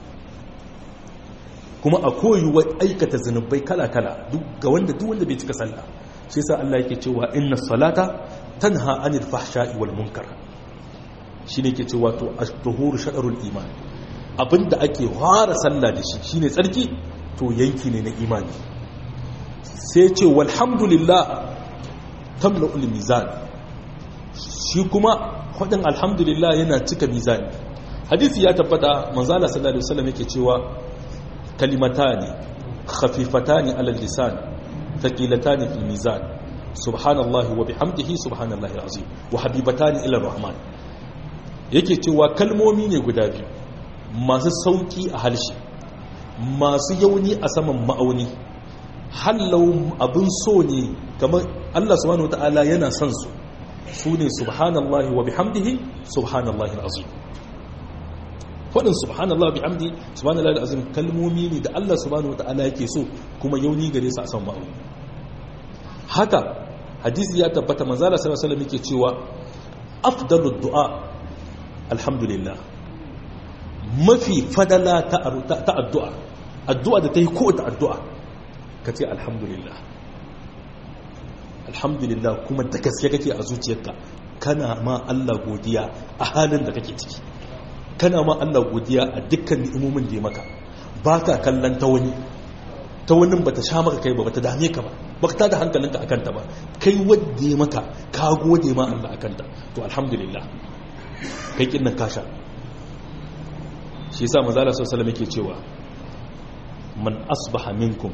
kuma a koyuwa aikata zunubai kala-kala ga wanda duk wanda bai cika sallah shi yasa Allah yake cewa inna salata tanha anil fahsha'i wal munkar shine yake cewa to at-tuhuru shadarul iman abinda ake fara sallah da shi shine tsarki to yanki ne na imani sai ce walhamdulillah tamla'ul mizan shi kuma faɗin alhamdulillah yana cika mizani hadisi ya tabbata manzala sallallahu alaihi wasallam yake cewa kalimatani khafifatani alal lisan thaqilatani fil mizan subhanallahi wa bihamdihi subhanallahi alazim wa habibatani ila rahman yake cewa kalmomi ne guda biyu masu sauki a halshe masu yauni a saman ma'auni hallau abin so ne kamar Allah subhanahu wataala yana son su su ne subhanallahi wa bihamdihi subhanallahi alazim faɗin subhanallah bihamdi subhanallahi alazim kalmomi ne da Allah subhanahu wataala yake so kuma yauni gare su a san ma'u haka hadisi ya tabbata manzala sallallahu alaihi wasallam yake cewa afdalud du'a alhamdulillah mafi fadala ta addu'a addu'a da ta yi ko ta addu'a ka ce alhamdulillah alhamdulillah kuma da gaske kake a zuciyarka kana ma Allah godiya a halin da kake ciki kana ma Allah godiya a dukkan ni'imomin da ya maka baka kallon ta wani ta wani bata sha maka kai ba bata dame ka ba baka tada hankalinka akan ta ba kai wanda ya maka ka gode ma Allah akan ta to alhamdulillah kai kin nan kasha shi yasa manzo Allah sallallahu alaihi wasallam yake cewa man asbaha minkum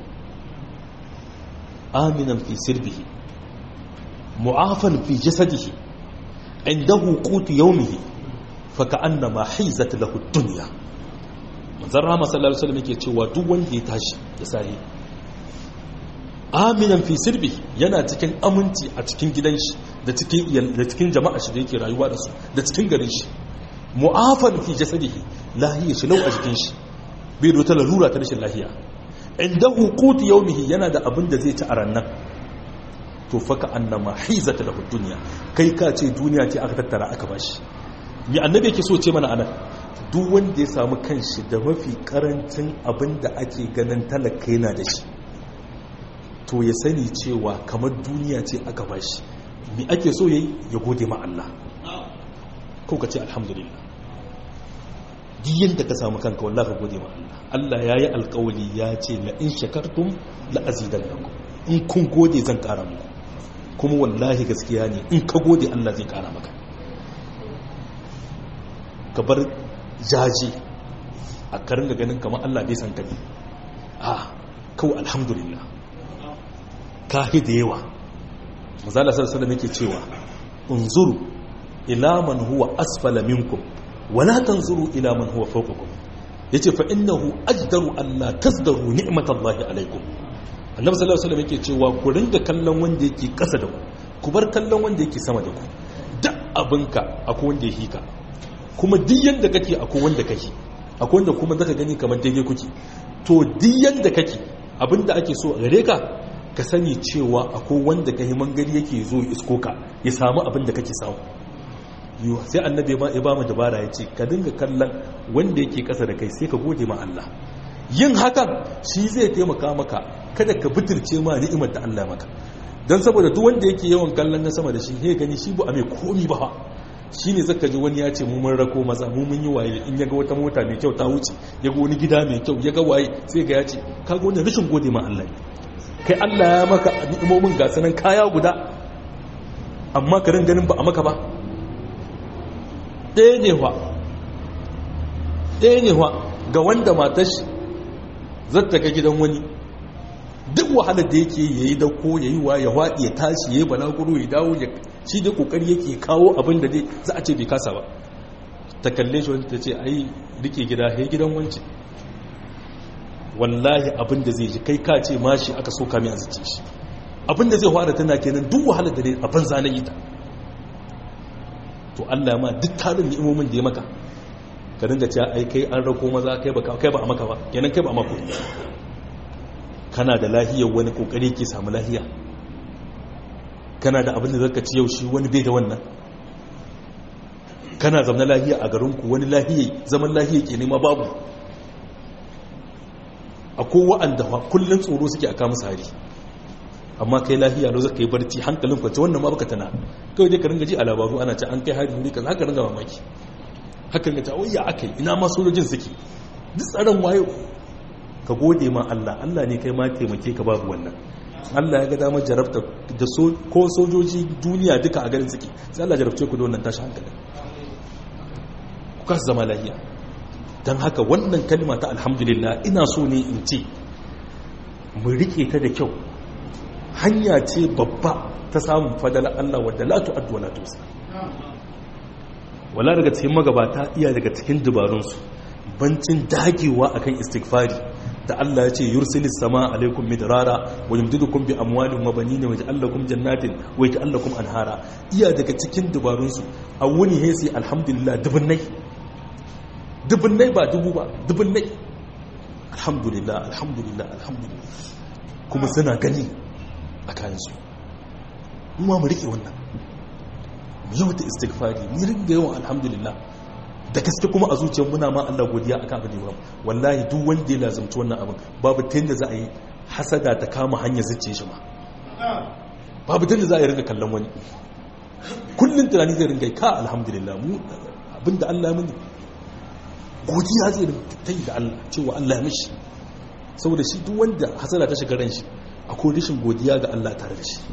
aminan fi sirbihi mu'afan fi jasadihi indahu qutu yawmihi faka'annama hizat lahu dunya manzon rahama sallallahu alaihi wasallam yake cewa duk wanda ya tashi ya sai aminan fi sirbi yana cikin aminci a cikin gidan shi da cikin da cikin jama'a shi da yake rayuwa da su da cikin garin shi mu'afan fi jasadihi lahiya shi lau a jikin shi bai da wata larura ta rashin lahiya indahu qutu yawmihi yana da abin da zai ci a rannan to faka annama hizat lahu dunya kai ka ce duniya ce aka tattara aka bashi mi annabi yake so ce mana anan duk wanda ya samu kanshi da mafi karancin abin da ake ganin talaka yana da shi to ya sani cewa kamar duniya ce aka bashi mi ake so yayi ya gode ma Allah ko ka ce alhamdulillah duk yanda ka samu kanka wallahi ka gode ma Allah Allah yayi alƙawali ya ce la in shakartum la azidannakum in kun gode zan ƙara muku kuma wallahi gaskiya ne in ka gode Allah zai ƙara maka ka bar jaji a karin da ganin kamar Allah bai san kani a kawai alhamdulillah kahi da yawa mazala sarsala nake cewa unzuru ila man huwa asfala minkum wala tanzuru ila man huwa fawqakum yace fa innahu ajdaru an la tazdaru ni'matallahi alaikum annabi sallallahu alaihi wasallam yake cewa ku ringa kallon wanda yake kasa da ku ku bar kallon wanda yake sama da ku duk abinka akwai wanda ya hika kuma duk yanda kake akwai wanda kake akwai wanda kuma zaka gani kamar daidai kuke to duk yanda kake abinda ake so a gare ka ka sani cewa akwai wanda kai mangari yake zo isko ka ya samu abin da kake samu yiwa sai annabi ya ba mu dabara ya ce ka dinga kallon wanda yake kasa da kai sai ka gode ma Allah yin hakan shi zai taimaka maka kada ka bitirce ma ni'imar da Allah maka dan saboda duk wanda yake yawan kallon na sama da shi he gani shi ba a mai komi ba shi ne zaka ji wani ya ce mu mun rako maza mu mun yi waye in yaga wata mota mai kyau ta wuce yaga wani gida mai kyau yaga waye sai ga ya ce kaga wannan rashin gode ma Allah kai Allah ya maka ni'imomin ga sanan kaya guda amma ka rin ganin ba a maka ba ɗaya ne wa ɗaya ne wa ga wanda matar shi zata ga gidan wani duk wahalar da yake yayi dauko yayi wa ya waɗi ya tashi yayi balaguro ya dawo ya shi dai kokari yake kawo abin da dai za a ce bai kasa ba ta kalle shi wani ta ce ai rike gida he gidan wance wallahi abin da zai ji kai ka ce mashi aka so kami a zice shi abin da zai fara tana kenan duk wahalar da a banza na ita to Allah ma duk tarin ni'imomin da ya maka ka dinga cewa ai kai an rako maza kai ba kai ba a maka ba kenan kai ba a maka kana da lahiyar wani kokari ke samu lahiya kana da abin da zaka ci yau shi wani bai da wannan kana zama lahiya a garinku wani lahiya zaman lahiya ke nema babu akwai wa'anda kullum tsoro suke a kama sari amma kai lahiya lo zaka yi barci hankalin kwance wannan ma baka tana kawai dai ka ringa ji a labaru ana ce an kai hari wuri kaza haka ringa mamaki haka ringa ta wayya akai ina ma sojojin suke duk tsaron wayo ka gode ma Allah Allah ne kai ma taimake ka babu wannan Allah ya ga damar jarabta da ko sojoji duniya duka a garin suke sai Allah jarabce ku da wannan tashi hankali ku kasa zama lahiya don haka wannan kalma ta alhamdulillah ina so ne in ce mu rike ta da kyau hanya ce babba ta samun fadala Allah wadda la tu'addu wa la tusa wala daga cikin magabata iya daga cikin dubarunsu bancin dagewa akan istighfari da Allah ya ce yursilis sama alaikum midrara wa yumdidukum bi amwalin wa banin wa yaj'alukum jannatin wa yaj'alukum anhara iya daga cikin dubarunsu a wuni hesi alhamdulillah dubunnai dubunnai ba dubu ba dubunnai alhamdulillah alhamdulillah alhamdulillah kuma suna gani a kayansu mu mu rike wannan mu yawata istighfari mu ringa yawan alhamdulillah da gaske kuma a zuciyar muna ma Allah godiya akan abin da wallahi duk wanda ya lazumci wannan abin babu ta yadda za a yi hasada ta kama hanyar zuciya shi ma babu ta yadda za a yi ringa kallon wani kullum tunani zai ringa ka alhamdulillah mu abinda Allah mini godiya zai ta yi da Allah cewa Allah ya mishi saboda shi duk wanda hasada ta shiga ran shi akwai rashin godiya ga Allah tare da shi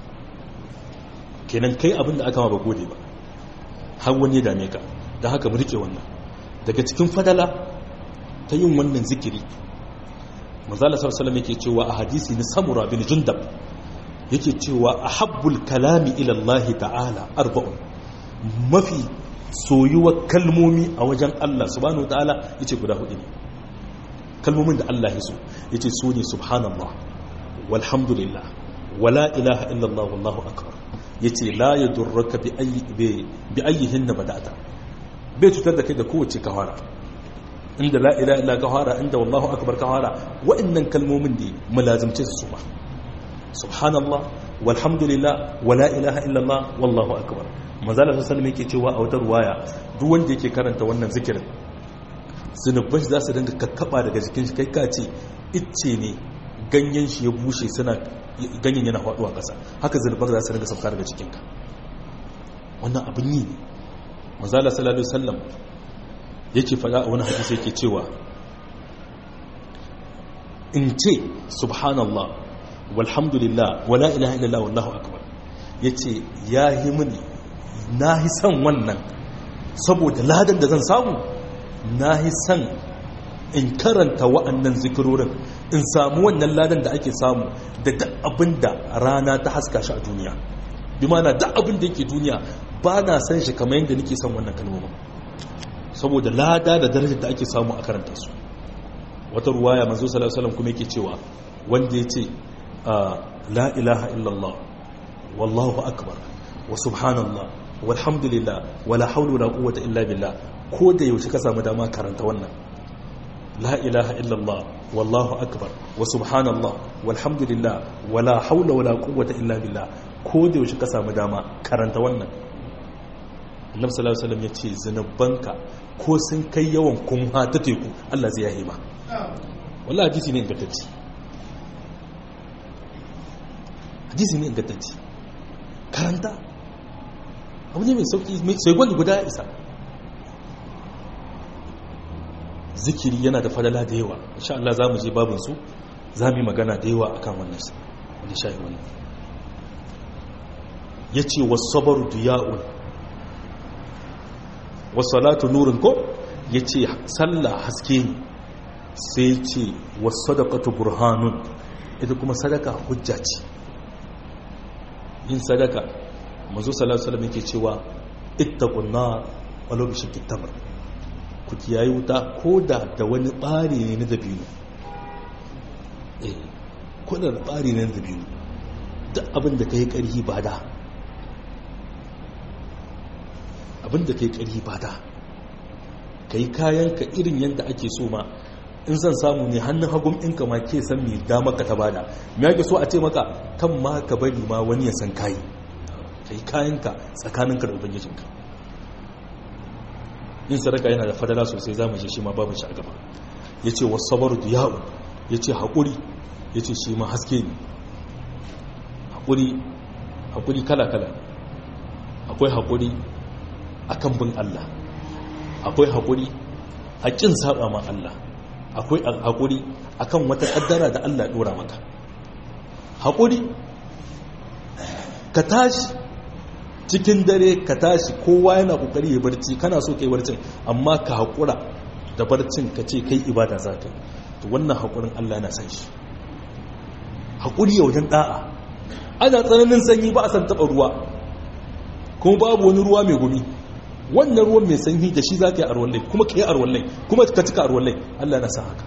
kenan kai abinda aka ma ba gode ba har wani ya dame ka da haka mu rike wannan daga cikin fadala ta yin wannan zikiri manzala sallallahu yake cewa a hadisi na samura bin jundab yake cewa ahabbul kalami ila Allah ta'ala arba'un mafi soyuwar kalmomi a wajen Allah subhanahu wa ta'ala yace guda hudu ne kalmomin da Allah ya so yace so ne subhanallah walhamdulillah wala ilaha illallah wallahu akbar yace la yadurruka bi ayyi bi ayyihin bada'ata bai cutar da kai da kowace kawara inda la ila illa kawara inda wallahu akbar kawara wa'annan kalmomin da mulazimce su ba subhanallah walhamdulillah wala ilaha illallah wallahu akbar manzala sallallahu yake cewa a wata ruwaya duk wanda yake karanta wannan zikirin zunuban shi za su dinga kakkaba daga jikin shi kai ka ce icce ne ganyen shi ya bushe suna ganyen yana faduwa ƙasa haka zunuban za su dinga sauka daga jikinka wannan abin yi ne mazala sallallahu alaihi wasallam yake fada a wani hadisi yake cewa in ce subhanallah walhamdulillah wala ilaha illallah wallahu akbar yace yahi mini nahi san wannan saboda ladan da zan samu nahi san in karanta wa'annan zikirorin in samu wannan ladan da ake samu da duk abinda rana ta haska shi a duniya bi mana duk abin da yake duniya ba na san shi kamar yadda nake son wannan kalmomin saboda lada da darajar da ake samu a karanta su wata ruwaya manzo sallallahu alaihi wasallam kuma yake cewa wanda yace la ilaha illallah wallahu akbar wa subhanallah walhamdulillah wala hawla wala quwwata illa billah ko da yaushe ka samu dama karanta wannan la ilaha illallah wallahu akbar wa subhanallah walhamdulillah wala hawla wala quwwata illa billah ko da yaushe ka samu dama karanta wannan annabi sallallahu alaihi wasallam yace zanubanka ko sun kai yawan kunha ta teku Allah zai yahe ma wallahi hadisi ne ingantacce hadisi ne ingantacce karanta abu ne mai sauki mai sai gwani guda isa zikiri yana da fadala da yawa insha Allah za mu je babin su za mu yi magana da yawa akan wannan wani shayi wannan ya ce wasabaru diya'un wasalatu nurin ko ya ce sallah haske ne sai ce wasadakatu burhanun ita kuma sadaka hujja ce yin sadaka mazu salatu salam yake cewa ittaqun nar walau bi shakki tamr ku kiyaye wuta ko da da wani ɓari ne na dabino eh ko da ɓari ne na dabino duk abin da ka yi ƙarfi ba da abin da ka yi ƙarfi ba da ka yi kayanka irin yadda ake so ma in zan samu ne hannun hagun ɗinka ma ke san mai dama ka ta bada me ake so a ce maka kan ma ka bari ma wani ya san kayi ka yi kayanka tsakaninka da ubangijinka yin sadaka yana da fadala sosai za mu je shi ma babu shi a gaba ya ce wasu sabaru da ya'u ya ce haƙuri ya ce shi ma haske ne haƙuri kala-kala akwai haƙuri a kan bin Allah akwai haƙuri a ƙin saba ma Allah akwai haƙuri a kan wata ƙaddara da Allah ɗora maka haƙuri ka tashi cikin dare ka tashi kowa yana ƙoƙari ya barci kana so kai barcin amma ka haƙura da barcin ka ce kai ibada za ka yi to wannan haƙurin Allah yana san shi haƙuri wajen ɗa'a ana tsananin sanyi ba a san taɓa ruwa kuma babu wani ruwa mai gumi wannan ruwan mai sanyi da shi za ka yi arwallai kuma ka yi arwallai kuma ka cika arwallai Allah na sa haka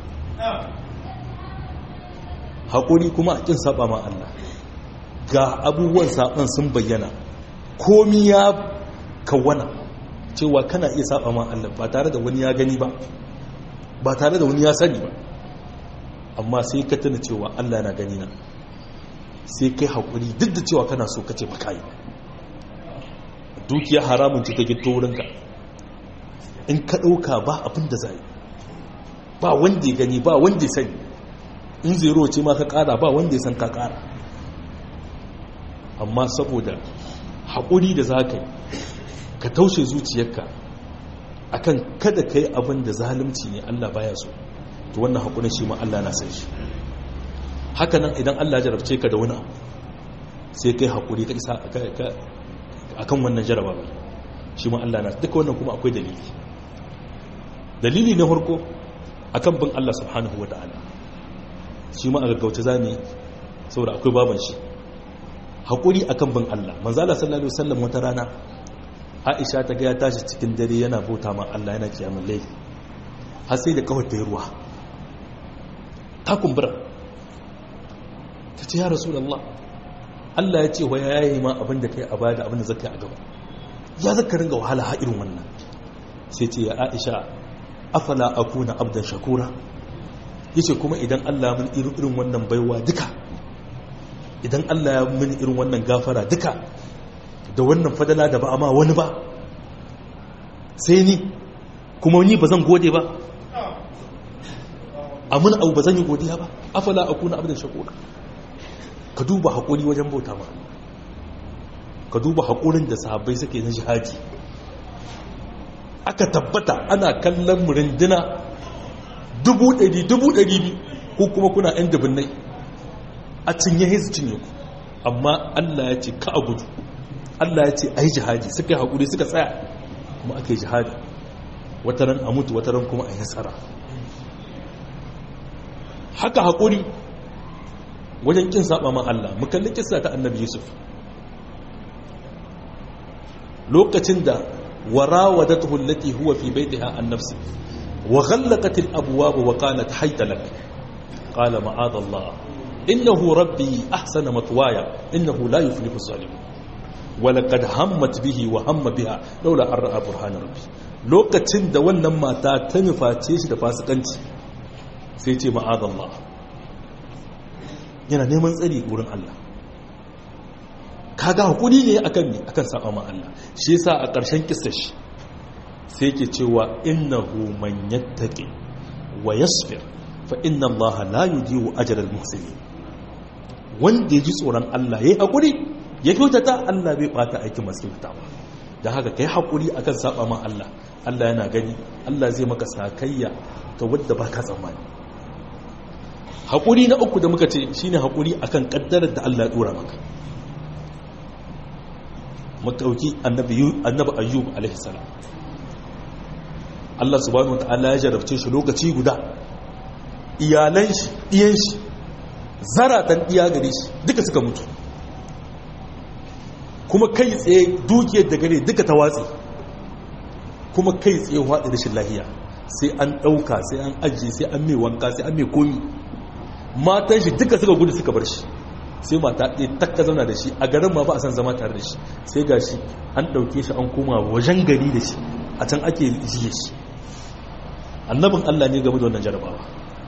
haƙuri kuma a ƙin saba ma Allah ga abubuwan saɓon sun bayyana komi ya kawana cewa kana iya saba ma Allah ba tare da wani ya gani ba ba tare da wani ya sani ba amma sai ka tuna cewa Allah na gani na sai kai haƙuri duk da cewa kana so kace baka yi dukiya haramun ce ta gito wurinka in ka ɗauka ba abin da za yi ba wanda ya gani ba wanda ya sani in zero ce ma ka ƙara ba wanda ya san ka ƙara amma saboda haƙuri da za ka yi ka taushe zuciyarka akan kada ka yi abin da zalunci ne Allah baya so to wannan haƙurin shi ma Allah na san shi haka nan idan Allah jarabce ka da wani abu sai kai haƙuri ka isa akan wannan jaraba ba shi ma Allah na duka wannan kuma akwai dalili dalili na farko akan bin Allah subhanahu wata'ala shi ma a gaggauta zane saboda akwai baban shi haƙuri akan bin Allah manzala sallallahu alaihi wasallam wata rana Aisha ta ga ya tashi cikin dare yana bauta ma Allah yana kiyamul layl har sai da kawai ta yi ruwa ta kumbura ta ce ya rasulullah Allah ya ce wa ya yi ma abin da kai a baya da abin da zaka yi a gaba ya zaka ringa wahala ha irin wannan sai ce ya Aisha afala akuna abdan shakura yace kuma idan Allah mun irin wannan baiwa duka idan Allah ya mun irin wannan gafara duka da wannan fadala da ba ma wani ba sai ni kuma ni ba zan gode ba amin abu ba zan yi godiya ba afala akuna abdan shakura ka duba haƙuri wajen bauta ma ka duba haƙurin da sahabbai suke na jihadi aka tabbata ana kallon murindina dubu ɗari dubu ɗari biyu ko kuma kuna ‘yan dubinnai a cinye hezu cinye ku amma Allah ya ce ka a gudu Allah ya ce a yi jihadi suka yi haƙuri suka tsaya kuma aka yi jihadi wataran a mutu wataran kuma a yi nasara haka haƙuri wajen kin saba ma Allah mu kalli kissa ta annabi Yusuf lokacin da warawadatuhu allati huwa fi baytiha an nafsi wa ghallaqat al abwab wa qalat hayta lak qala ma'ad Allah innahu rabbi ahsana matwaya innahu la yuflihu zalimun wa laqad hammat bihi wa hamma biha laula an ra'a burhan rabbi lokacin da wannan mata ta nuface shi da fasikanci sai ce ma'ad Allah yana neman tsari wurin Allah kaga hakuri ne akan ne akan saba ma Allah shi yasa a ƙarshen kissar shi sai yake cewa innahu man yattaqi wa yasbir fa inna Allah la yudiyu ajra al-muhsinin wanda ya ji tsoron Allah yayi hakuri ya kyautata Allah bai bata aikin masu kyautatawa dan haka kai hakuri akan saba ma Allah Allah yana gani Allah zai maka sakayya ta wadda baka tsammani haƙuri na uku da muka ce shi ne haƙuri a kan ƙaddarar da Allah ya ɗora maka makauki annabi ayyub alaihissalam Allah subhanahu wa ta'ala ya jarabce shi lokaci guda iyalan shi iyan shi zaratan iya gare shi duka suka mutu kuma kai tsaye dukiyar da gare duka ta watsi kuma kai tsaye waɗe rashin lahiya sai an ɗauka sai an ajiye sai an mai wanka sai an mai komi matan shi duka suka gudu suka bar shi sai mata ɗaya takka zauna da shi a garin ma ba a san zama tare da shi sai ga shi an ɗauke shi an koma wajen gari da shi a can ake jiye shi annabin allah ne game da wannan jarabawa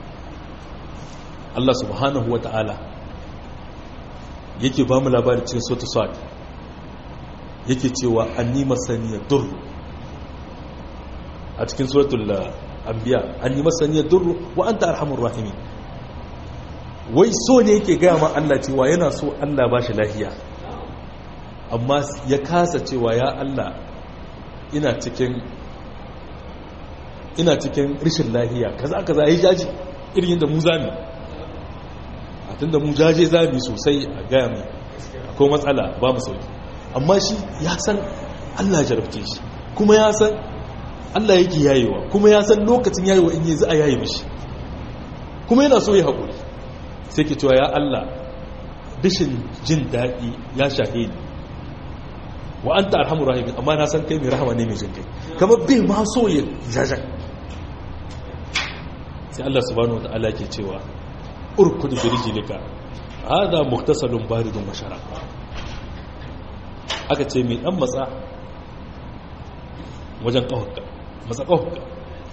allah subhanahu wa ta'ala yake ba mu labari cikin sotu sa'ad yake cewa an nima saniyar durru a cikin suratul anbiya an nima saniyar durru wa anta arhamur rahimin wai so ne yake gaya ma Allah cewa yana so Allah ba shi lahiya amma ya kasa cewa ya Allah ina cikin ina cikin rishin lahiya kaza kaza yi jaji irin yadda mu zami a tunda mu jaje zami sosai a gaya mai akwai matsala ba mu sauki amma shi ya san Allah jarabce shi kuma ya san Allah yake yayewa kuma ya san lokacin yayewa in yi za a yaye mishi kuma yana so ya haƙuri sai ke cewa ya Allah bishin jin daɗi ya shahe ni wa an ta arhamu rahimin amma na san kai mai rahama ne mai jin kai kamar bai ma so ya jajan sai Allah subhanahu wa ta'ala ke cewa urkud bi rijlika hada muhtasalun baridun wa sharab aka ce mai dan matsa wajen kawaka matsa kawaka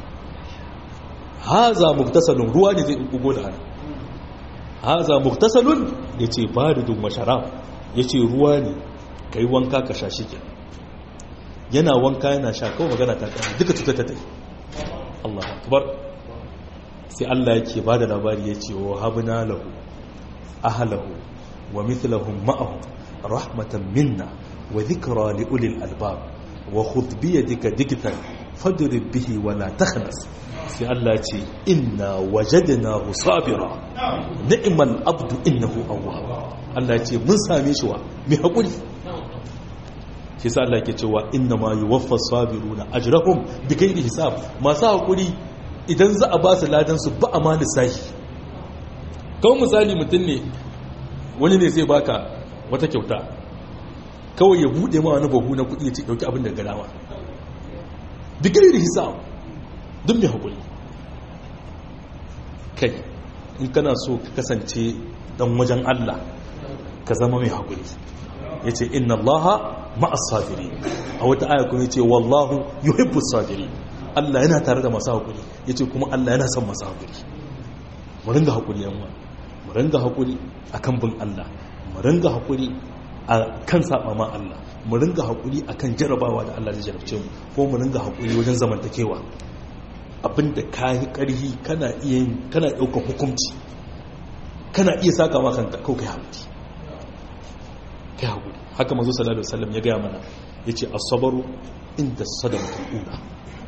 haza muhtasalun ruwa ne zai bugo da hannu haza muktasalun ya ce baridun masharab ya ce ruwa ne ka yi wanka ka sha shi ke yana wanka yana sha kawai magana ta kama duka cutar ta tafi Allah akbar sai Allah yake ba da labari ya ce wa habna lahu ahalahu wa mithlahum ma'ahum rahmatan minna wa dhikra li ulil albab wa khudh bi yadika digtan fadrib bihi wa la takhnas sai Allah ce inna wajadnahu sabira ni'mal abdu innahu awwab Allah ce mun same shi wa mai hakuri shi sa Allah ke cewa inna ma yuwaffa sabiruna ajrahum bighairi hisab masu hakuri idan za a ba su ladan su ba a ma lissahi kawai misali mutum ne wani ne zai baka wata kyauta kawai ya bude ma wani bahu na kudi ya ce dauki abin da garawa bighairi hisab duk mai haƙuri kai in kana so ka kasance dan wajen Allah ka zama mai haƙuri ya ce inna Allah ma'as sabiri a wata aya kuma ya ce wallahu yuhibbu sabiri Allah yana tare da masu haƙuri ya ce kuma Allah yana son masu haƙuri mu ringa haƙuri yamma mu ringa haƙuri a kan bin Allah mu ringa haƙuri a kan saba ma Allah mu ringa haƙuri a kan jarabawa da Allah zai jarabce mu ko mu ringa haƙuri wajen zamantakewa abinda ka yi ƙarhi kana iya yin kana ɗaukar hukunci kana iya saka ma kanka kawai kai haƙuri kai haƙuri haka mazu sallallahu alaihi wasallam ya gaya mana ya ce asabaru inda sadamatul ula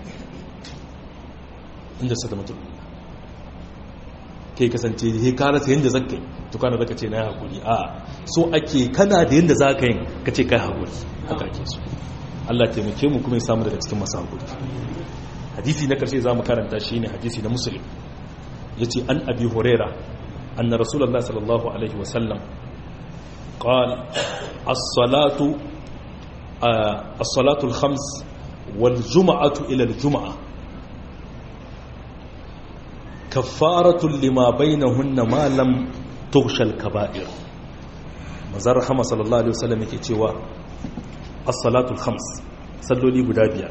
inda sadamatul ula kai kasance he ka rasa yadda zaka yi to kana zaka ce na yi haƙuri a so ake kana da yadda za ka yi ka ce kai haƙuri haka ake so Allah taimake mu kuma ya samu daga cikin masu haƙuri hadisi na karshe za mu karanta shi ne hadisi na musulun ya ce an abi horera anna rasulallah sallallahu alaihi wasallam قال الصلاة الصلاة الخمس والجمعة إلى الجمعة كفارة لما بينهن ما لم تغشى الكبائر مزار رحمة صلى الله عليه وسلم يكتوى الصلاة الخمس صلوا لي قدابيا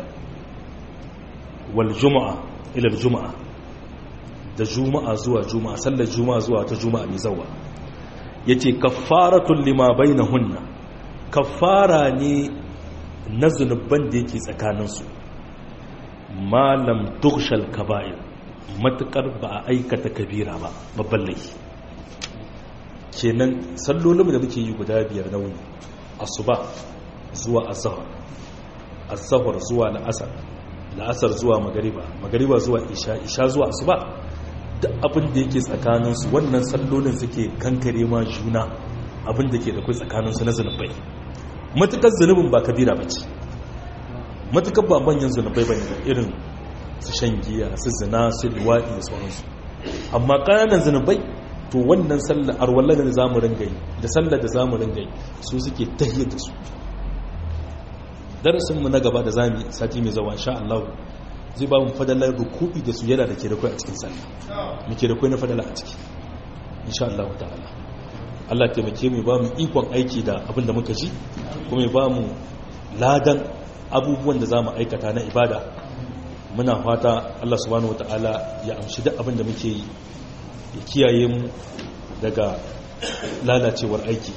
والجمعة إلى الجمعة da juma'a zuwa juma'a sallar juma'a zuwa ta juma'a mai zawa yace kaffaratun lima bainahunna kaffara ne na zunuban da yake tsakaninsu malam tughshal kaba'ir matukar ba a aikata kabira ba babban laifi kenan sallolin da muke yi guda biyar na wuni asuba zuwa azhar azhar zuwa la'asar la'asar zuwa magariba magariba zuwa isha isha zuwa asuba duk abin da yake tsakaninsu wannan sallolin suke kankare ma juna abin da ke da kai tsakaninsu na zunubai matukar zunubin ba kabira ba ce matukar ba manyan zunubai ba ne irin su shan giya su zina su liwaɗi da sauransu amma ƙananan zunubai to wannan sallar arwallar da za mu ringa yi da sallar da za mu ringa yi su suke tahiyar da su darasinmu na gaba da zami sati mai zawa sha Allah zai ba mu fadalar ruku'i da sujada da ke da kai a cikin sallah muke da kai na fadala a ciki insha Allah ta'ala Allah taimake mu ba mu ikon aiki da abin da muka ji kuma ya ba mu ladan abubuwan da za mu aikata na ibada muna fata Allah subhanahu wata'ala ya amshi duk abin da muke yi ya kiyaye mu daga lalacewar aiki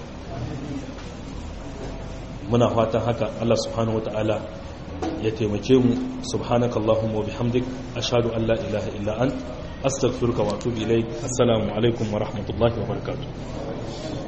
muna fatan haka Allah subhanahu wata'ala ya taimake mu subhanaka Allahumma wa bihamdik ashhadu an la ilaha illa ant astaghfiruka wa atubu ilaik assalamu alaikum wa rahmatullahi wa barakatuh